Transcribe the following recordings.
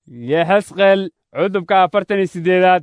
yexesqeel cutubka afartan iyo siddeedaad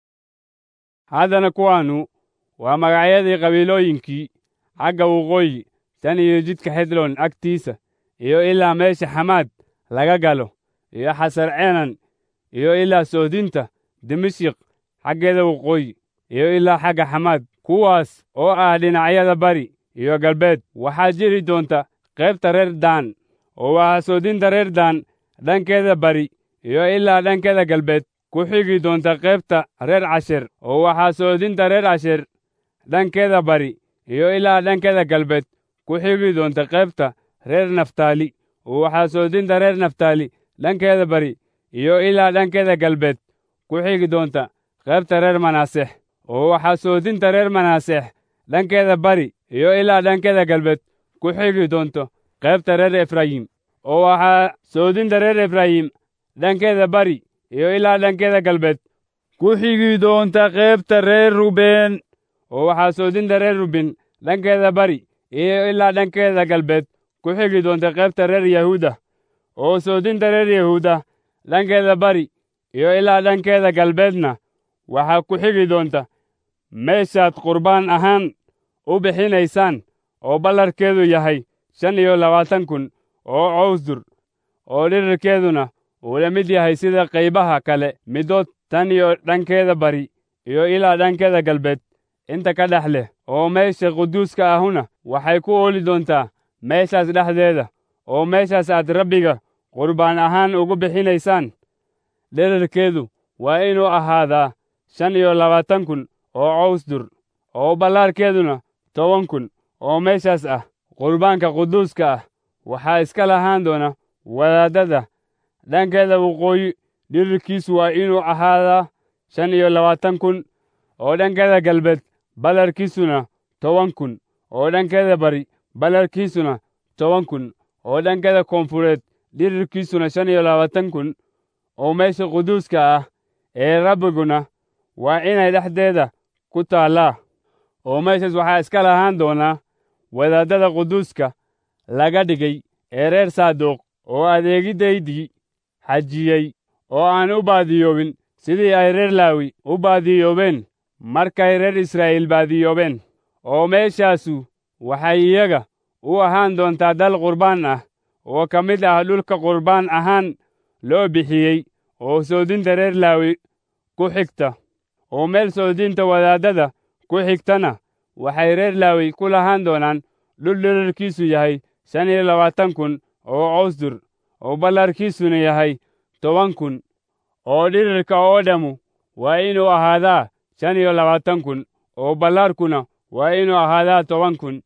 haddana kuwaannu waa magacyadii qabiilooyinkii xagga waqooyi tan iyo jidka xedlon agtiisa iyo ilaa meesha xamaad laga galo iyo xasar cenan iyo ilaa soodinta dimashik xaggeeda waqooyi iyo ilaa xagga xamaad kuwaas oo ah dhinacyada bari iyo galbeed waxaa jiri doonta qaybta reer daan oo waxaa soodinta reer daan dhankeeda bari iyo ilaa dhankeeda galbeed ku xigi doonta qaybta reer casher oo waxaa soodinta reer casher dhankeeda bari iyo ilaa dhankeeda galbeed ku xigi doonta qaybta reer naftaali oo waxaa soodinta reer naftaali dhankeeda bari iyo ilaa dhankeeda galbeed ku xigi doonta qaybta reer manaasex oo waxaa soodinta reer manaasex dhankeeda bari iyo ilaa dhankeeda galbeed ku xigi doonto qaybta reer efraayim oo waxaa soodinta reer efraayim dhankeeda bari iyo ilaa dhankeeda galbeed ku xigi doonta qaybta reer ruben oo waxaa soodinta reer ruben dhankeeda bari iyo ilaa dhankeeda galbeed ku xigi doonta qaybta reer yahuuda oo soodinta reer yahuuda dhankeeda bari iyo ilaa dhankeeda galbeedna waxaa ku xigi doonta meeshaad qurbaan ahaan u bixinaysaan oo ballarkeedu yahay shan iyo labaatan kun oo cawsdur oo dhirirkeeduna uu la mid yahay sida qaybaha kale middood tan iyo dhankeeda bari iyo ilaa dhankeeda galbeed inta ka dhex leh oo meesha quduuska ahuna waxay ku ooli doontaa meeshaas dhexdeeda oo meeshaas aad rabbiga qurbaan ahaan ugu bixinaysaan dhirirkeedu waa inuu ahaadaa shan iyo labaatan kun oo cawsdur oo ballaarkeeduna toban kun oo meeshaas ah qurbaanka quduuska ah waxaa iska lahaan doona wadaadada dhankeeda waqooyi dhirirkiisu waa inuu ahaadaa shan iyo labaatan kun oo dhankeeda galbeed ballarkiisuna toban kun oo dhankeeda bari ballarkiisuna toban kun oo dhankeeda koonfureed dhirirkiisuna shan iyo labaatan kun oo meesha quduuska ah ee rabbiguna waa inay dhexdeeda ku taallaa oo meeshaas waxaa iska lahaan doonaa wadaadada quduuska laga dhigay ee reer saaduuq oo adeegiddaydii xajiyey oo aan u baadiyoobin sidii ay reer laawi u baadiyoobeen markay reer israa'iil baadiyoobeen oo meeshaasu waxay iyaga u ahaan doontaa dal qurbaan ah oo ka mid ah dhulka qurbaan ahaan loo bixiyey oo soodinta reer laawi ku xigta oo meel soodinta wadaadada ku xigtana waxay reer laawi ku lahaan doonaan dhul dhirirkiisu yahay shan iyo labaatan kun oo cawsdur oo ballarkiisuna yahay toban kun oo dhirirka oo dhammu waa inuu ahaadaa shan iyo labaatan kun oo ballaarkuna waa inuu ahaadaa toban kun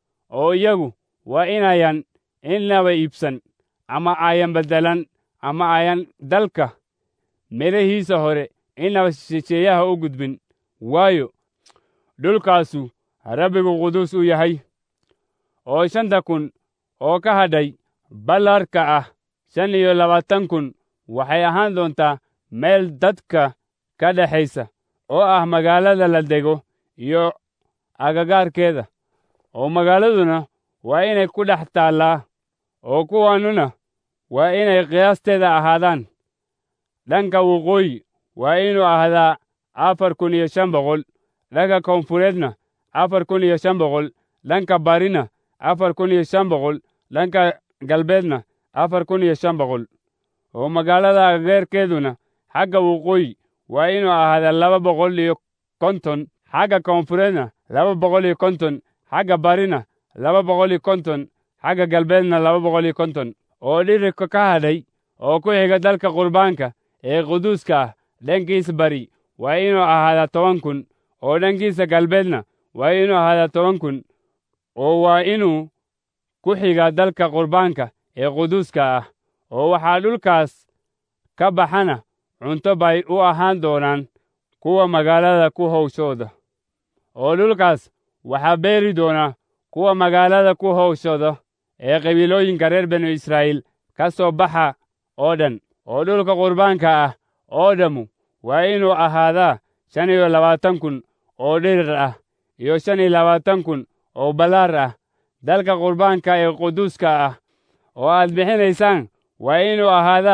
oo iyagu waa inayan innaba iibsan ama ayan beddelan ama ayan dalka midhahiisa hore innaba shisheeyaha u gudbin waayo dhulkaasu rabbigu quduus u yahay oo shanta kun oo ka hadhay ballarka ah shan iyo labaatan kun waxay ahaan doontaa meel dadka ka dhexaysa oo ah magaalada la dego iyo agagaarkeeda oo magaaladuna waa inay ku dhex taallaa oo kuwaannuna waa inay qiyaasteeda ahaadaan dhanka waqooyi waa inuu ahaadaa afar kun iyo shan boqol dhanka koonfureedna afar kun iyo shan boqol dhanka barina afar kun iyo shan boqol dhanka galbeedna afar kun iyo shan boqol oo magaalada agageerkeeduna xagga waqooyi waa inuu ahaadaa laba boqol iyo konton xagga koonfureedna laba boqol iyo konton xagga barina laba boqol iyo konton xagga galbeedna laba boqol iyo konton oo dhirirka ka hadhay oo ku xiga dalka qurbaanka ee quduuska ah dhankiisa bari waa inuu ahaadaa toban kun oo dhankiisa galbeedna waa inuu ahaadaa toban kun oo waa inuu ku xiga dalka qurbaanka ee quduuska ah oo waxaa dhulkaas ka baxana cunto bay u ahaan doonaan kuwa magaalada ku hawshooda oo dhulkaas waxaa beeri doona kuwa magaalada ku hawshooda ee qabiilooyinka reer banu israa'iil ka soo baxa oo dhan oo dhulka qurbaanka ah oo dhammu waa inuu ahaadaa shan iyo labaatan kun oo dhirir ah iyo shan iyo labaatan kun oo ballaar ah dalka qurbaanka ee quduuska ah oo aad bixinaysaan waa inuu ahaadaa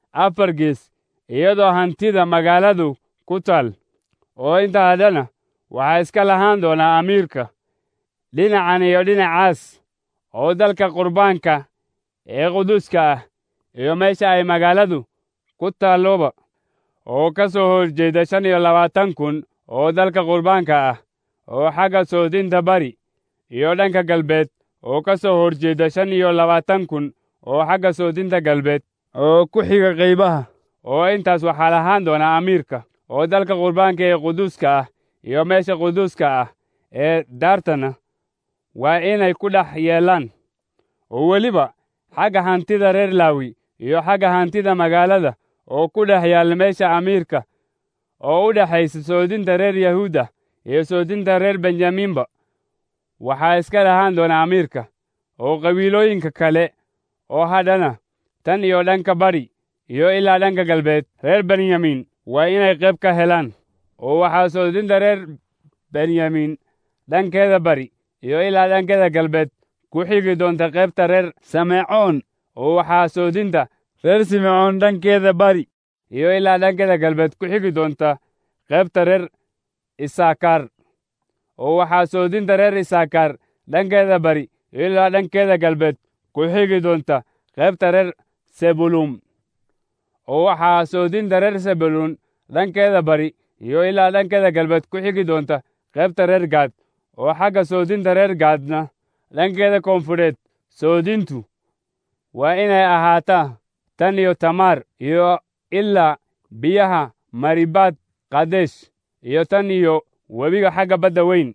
afar gees iyadoo hantida magaaladu ku taal oo inta haddana waxaa iska lahaan doonaa amiirka dhinacan iyo dhinacaas oo dalka qurbaanka ee quduuska ah iyo meesha ay magaaladu ku taalloba oo ka soo horjeeda shan iyo labaatan kun oo dalka qurbaanka ah oo xagga soodinta bari iyo dhanka galbeed oo ka soo horjeeda shan iyo labaatan kun oo xagga soodinta galbeed oo ku xiga qaybaha oo intaas waxaa lahaan doonaa amiirka oo dalka qurbaanka ee quduuska ah iyo meesha quduuska ah ee daartana waa inay ku dhex yeelaan oo weliba xagga hantida reer laawi iyo xagga hantida magaalada oo ku dhex yaal meesha amiirka oo u dhexaysa soodinta reer yahuuda iyo soodinta reer benjamiinba waxaa iska lahaan doona amiirka oo qabiilooyinka kale oo hadhana tan iyo dhanka bari iyo ilaa dhanka galbeed reer benyamin waa inay qayb ka helaan oo waxaa soodinta reer benyamin dhankeeda bari iyo ilaa dhankeeda galbeed ku xigi doonta qaybta reer simecoon oo waxaa soodinta reer simecoon dhankeeda bari iyo ilaa dhankeeda galbeed ku xigi doonta qaybta reer isaakaar oo waxaa soodinta reer isaakaar dhankeeda bari iyo ilaa dhankeeda galbeed ku xigi doonta qaybta reer sebulum oo waxaa soodinta reer sebulun dhankeeda bari iyo ilaa dhankeeda galbeed ku xigi doonta qaybta reer gaad oo xagga soodinta reer gaadna dhankeeda koonfureed soodintu waa inay ahaataa tan iyo tamaar iyo ilaa biyaha maribaad kadesh iyo tan iyo webiga xagga badda weyn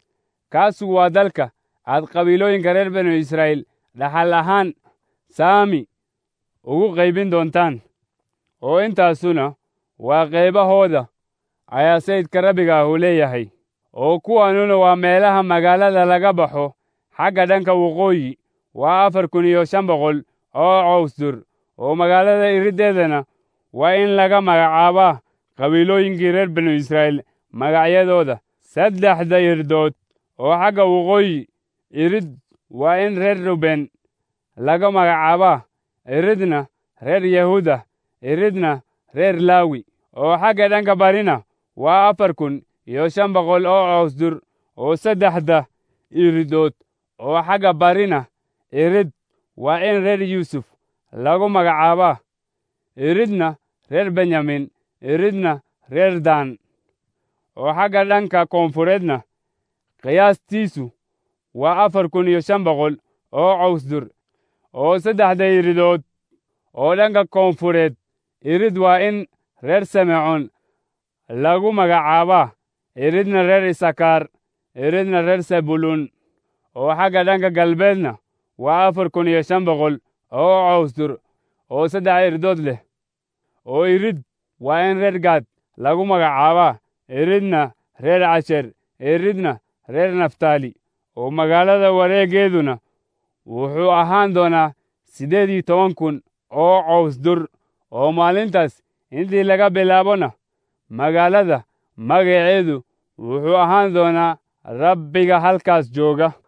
kaasu waa dalka aad qabiilooyinka reer banu israa'iil dhaxal ahaan saami ugu qaybin doontaan oo intaasuna waa qaybahooda ayaa sayidka rabbiga ahu leeyahay oo kuwanuna waa meelaha magaalada laga baxo xagga dhanka waqooyi waa afar kun iyo shan boqol oo cawsdur oo magaalada iriddeedana waa in laga magacaabaa qabiilooyinkii reer banu israa'iil magacyadooda saddexda irdood oo xagga waqooyi irid waa in reer ruben laga magacaabaa iridna reer yahuuda iridna reer laawi oo xagga dhanka barina waa afar kun iyo shan boqol oo cawsdur oo saddexda iridood oo xagga barina irid waa in reer yuusuf lagu magacaabaa iridna reer benyamin iridna reer daan oo xagga dhanka koonfureedna qiyaastiisu waa afar kun iyo shan boqol oo cawsdur oo saddexda iridood oo dhanka koonfureed irid waa in reer simecoon lagu magacaabaa iridna reer isakaar iridna reer sebulun oo xagga dhanka galbeedna waa afar kun iyo shan boqol oo cawsdur oo saddex iridood leh oo irid waa in reer gaad lagu magacaabaa iridna reer casher iridna reer naftaali oo magaalada wareegeeduna wuxuu ahaan doonaa siddeed iyo toban kun oo cawsdur oo maalintaas intii laga bilaabona magaalada magaceedu wuxuu ahaan doonaa rabbiga halkaas jooga